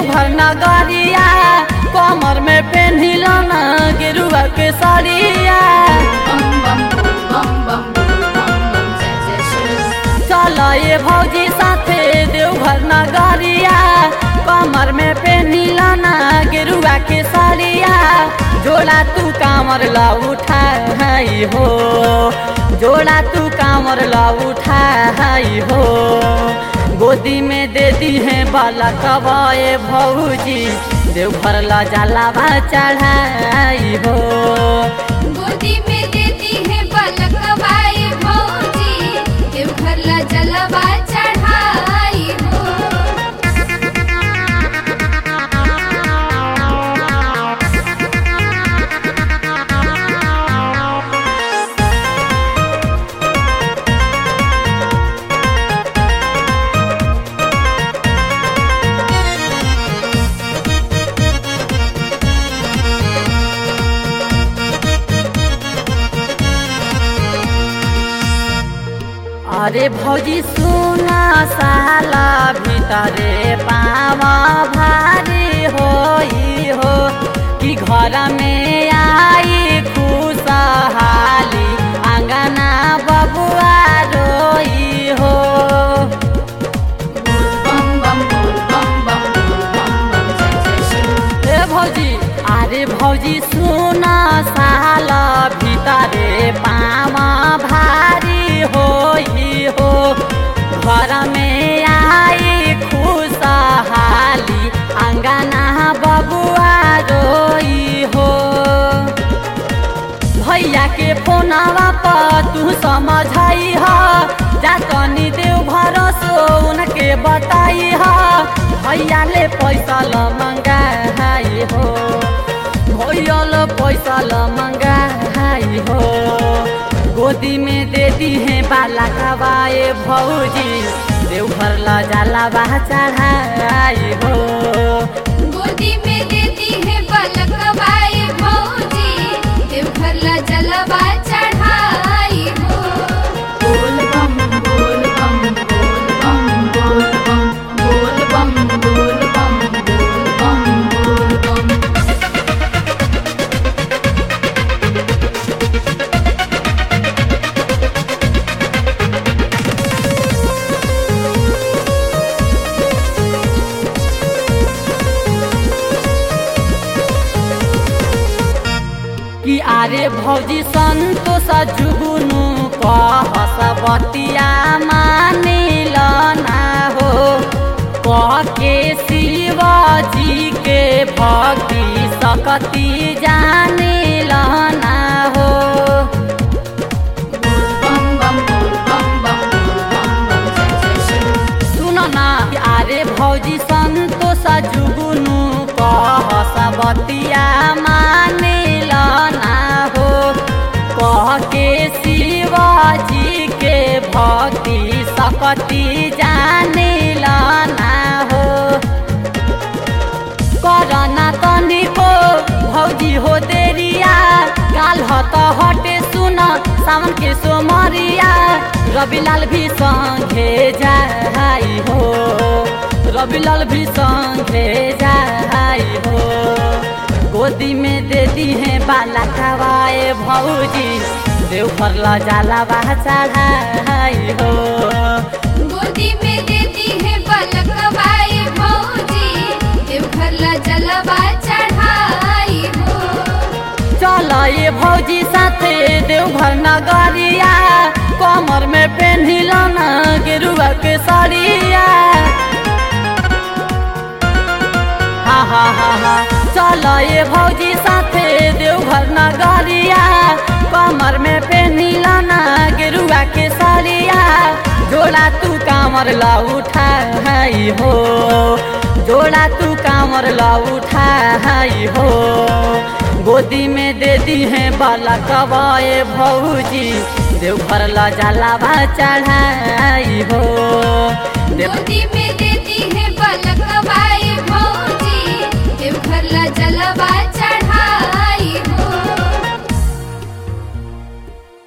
देवघर नगरिया कमर में पेन्हिल न गेरुआ के सरिया बम बम बोल बम बम बोल बम बम जय जय शिव चल ये भौजी साथे देवघर नगरिया कमर में पेन्हिल न गेरुआ के सरिया जोड़ा तू कामर ला उठाई हो जोड़ा तू कामर ला उठाई हो गोदी में दे दी है बाला कबाए भौजी देवघर ला जलावा चढ़ाई हो गोदी में देती है पलकवाई भौजी देवघर ला जलवा चढ़ाई हो अरे भौजी सुना साला भीतरे पावा भारी होई हो कि घर में आई खुशहाली अंगना बबुआ रोई हो बम बम बोल बम बम बोल बम बम जय जय शिव ए भौजी अरे भौजी सुना साला भीतरे पावा भारी होई हो घर में आई खुशहाली अंगना बबुआ रोई हो भैया के फोनवा पर तू समझाई ह जा तनी देव भरोसो उनके बताई ह भैया ले पैसा ल मंगाई हो भैया ल पैसा ल मंगाई हो गोदी में दे दी है बाला कबाए भौजी देवघर ला जाला बा चढ़ाई हो गोदी में देती है पलकवाई भौजी देवघर ला जलवा चढ़ाई हो बोल बम बोल बम बोल बम बोल बम बोल बम बोल बम बोल बम बोल बम कि आरे भौजी सन्तोष जुगुनु कहस बतिया मानिल ना हो कह के शिवजी के भक्ति सकती जानिल ना हो बम बम बोल बम बम बोल बम बम जय जय शिव सुन ना आरे भौजी सन्तोष जुगुनु कहस बतिया मानिल ना हो कह के शिवजी के भक्ति सकती जानिल ना हो करना तनिको भौजी हो देरिया काल हत हटे सुन सावन के सोमरिया रविलाल भी संगे जाई हो रविलाल भी संगे जाई हो गोदी में दे दी है बाला खवाए भौजी देवघर ला जाला बा चढ़ाई हो गोदी में देती है पलकवाई भौजी देवघर ला जलवा चढ़ाई हो चल ये भौजी साथे देवघर नगरिया कमर में पेन्हिल न गेरुआ के सरिया हा हा हा हा चल ये भौजी साथे देवघर नगरिया कमर में पेन्हिल न गेरुआ के सरिया जोड़ा तू कामर ला उठाई हो जोड़ा तू कामर ला उठाई हो गोदी में दे दी है बाला कबाए भौजी देवघर ला जाला बा चढ़ाई हो देव गोदी में देती है पलकवाई भौजी देवघर ला जलवा